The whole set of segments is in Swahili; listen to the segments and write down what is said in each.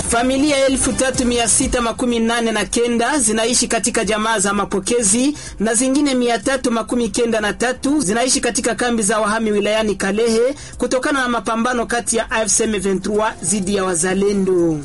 Familia elfu tatu mia sita makumi nane na kenda zinaishi katika jamaa za mapokezi na zingine mia tatu makumi kenda na tatu zinaishi katika kambi za wahami wilayani Kalehe kutokana na mapambano kati ya AFC M23 dhidi ya wazalendo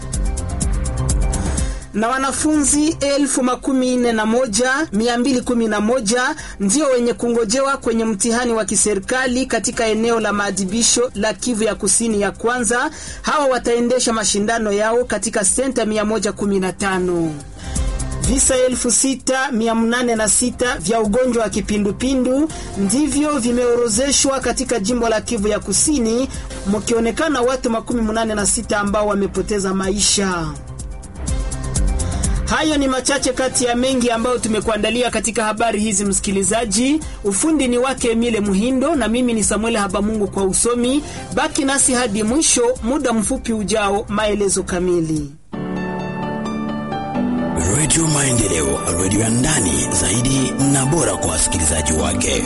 na wanafunzi elfu makumi nne na moja mia mbili kumi na moja ndio wenye kungojewa kwenye mtihani wa kiserikali katika eneo la maadhibisho la Kivu ya kusini ya kwanza. Hawa wataendesha mashindano yao katika senta 115. Visa elfu sita mia nane na sita vya ugonjwa wa kipindupindu ndivyo vimeorozeshwa katika jimbo la Kivu ya kusini, mkionekana watu makumi munane na sita ambao wamepoteza maisha. Hayo ni machache kati ya mengi ambayo tumekuandalia katika habari hizi, msikilizaji. Ufundi ni wake Emile Muhindo na mimi ni Samuel Habamungu kwa usomi. Baki nasi hadi mwisho, muda mfupi ujao, maelezo kamili. Redio Maendeleo, redio ya ndani zaidi na bora kwa wasikilizaji wake.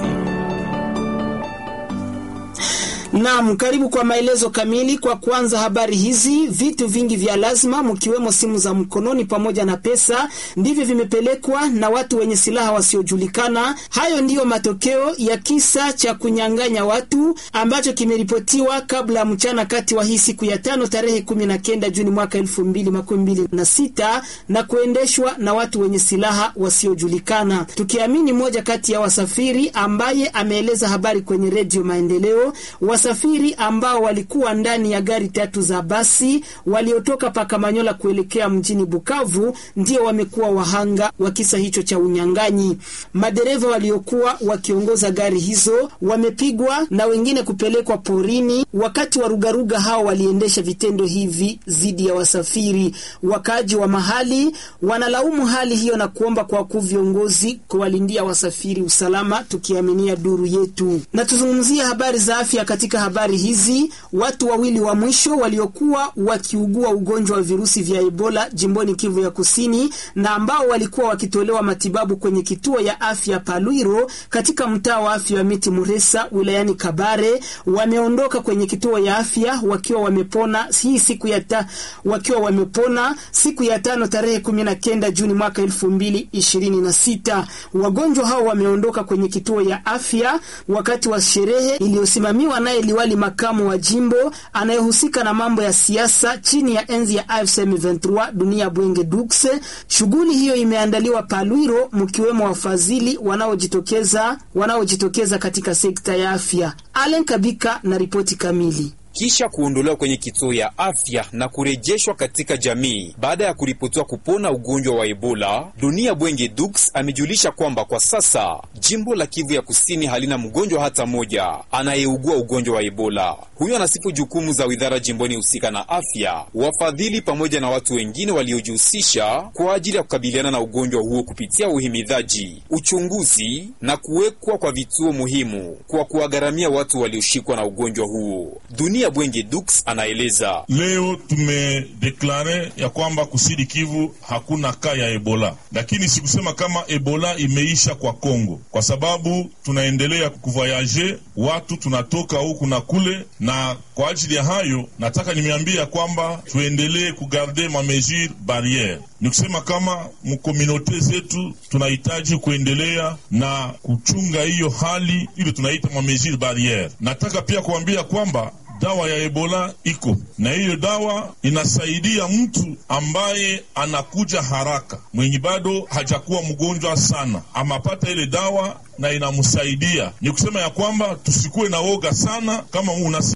Naam, karibu kwa maelezo kamili. Kwa kwanza habari hizi, vitu vingi vya lazima mkiwemo simu za mkononi pamoja na pesa ndivyo vimepelekwa na watu wenye silaha wasiojulikana. Hayo ndiyo matokeo ya kisa cha kunyang'anya watu ambacho kimeripotiwa kabla ya mchana kati wa hii siku ya tano tarehe kumi na kenda Juni mwaka elfu mbili makumi mbili na sita na kuendeshwa na watu wenye silaha wasiojulikana, tukiamini moja kati ya wasafiri ambaye ameeleza habari kwenye Redio Maendeleo wasafiri ambao walikuwa ndani ya gari tatu za basi waliotoka Pakamanyola kuelekea mjini Bukavu ndio wamekuwa wahanga wa kisa hicho cha unyang'anyi. Madereva waliokuwa wakiongoza gari hizo wamepigwa na wengine kupelekwa porini. Wakati warugaruga hao waliendesha vitendo hivi dhidi ya wasafiri. Wakaaji wa mahali wanalaumu hali hiyo na kuomba kwa wakuu viongozi kuwalindia wasafiri usalama, tukiaminia duru yetu. Na tuzungumzie habari za afya katika habari hizi, watu wawili wa mwisho waliokuwa wakiugua ugonjwa wa virusi vya Ebola jimboni Kivu ya Kusini na ambao walikuwa wakitolewa matibabu kwenye kituo ya afya Palwiro katika mtaa wa afya wa Miti Muresa wilayani Kabare wameondoka kwenye kituo ya afya wakiwa wamepona hii siku ya ta, wakiwa wamepona siku ya tano tarehe kumi na kenda Juni mwaka elfu mbili ishirini na sita. Wagonjwa hao wameondoka kwenye kituo ya afya wakati wa sherehe iliyosimamiwa naye liwali makamu wa jimbo anayehusika na mambo ya siasa chini ya enzi ya AFC M23 Dunia Bwenge Dukse. Shughuli hiyo imeandaliwa Palwiro, mkiwemo wafadhili wanaojitokeza wanaojitokeza katika sekta ya afya. Allen Kabika na ripoti kamili. Kisha kuondolewa kwenye kituo ya afya na kurejeshwa katika jamii baada ya kuripotiwa kupona ugonjwa wa Ebola, Dunia Bwenge Dux amejulisha kwamba kwa sasa jimbo la Kivu ya Kusini halina mgonjwa hata moja anayeugua ugonjwa wa Ebola. Huyo anasifu jukumu za widhara jimboni husika na afya, wafadhili pamoja na watu wengine waliojihusisha kwa ajili ya kukabiliana na ugonjwa huo kupitia uhimidhaji, uchunguzi na kuwekwa kwa vituo muhimu kwa kuwagharamia watu walioshikwa na ugonjwa huo. Dunia Bwenge Dux anaeleza. Leo tumedeklare ya kwamba kusini Kivu hakuna kaa ya Ebola, lakini sikusema kama Ebola imeisha kwa Kongo, kwa sababu tunaendelea kuvoyaje, watu tunatoka huku na kule, na kwa ajili ya hayo nataka nimeambia kwamba tuendelee kugarde ma mesure barriere ni kusema kama mkominote zetu tunahitaji kuendelea na kuchunga hiyo hali ile tunaita ma mesure barriere. Nataka pia kuambia kwamba dawa ya Ebola iko na hiyo dawa inasaidia mtu ambaye anakuja haraka, mwenye bado hajakuwa mgonjwa sana, amapata ile dawa na inamsaidia. Ni kusema ya kwamba tusikuwe na woga sana, kama unasikia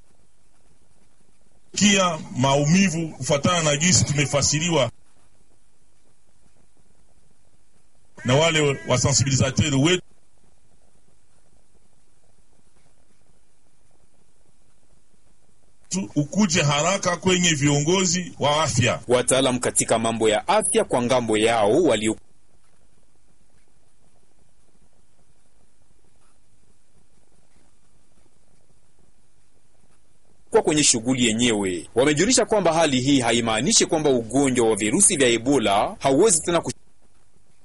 maumivu kufatana na jinsi tumefasiriwa na wale wasensibilizateur wetu ukuje haraka kwenye viongozi wa afya. Wataalamu katika mambo ya afya kwa ngambo yao walio kwa kwenye shughuli yenyewe wamejulisha kwamba hali hii haimaanishi kwamba ugonjwa wa virusi vya Ebola hauwezi tena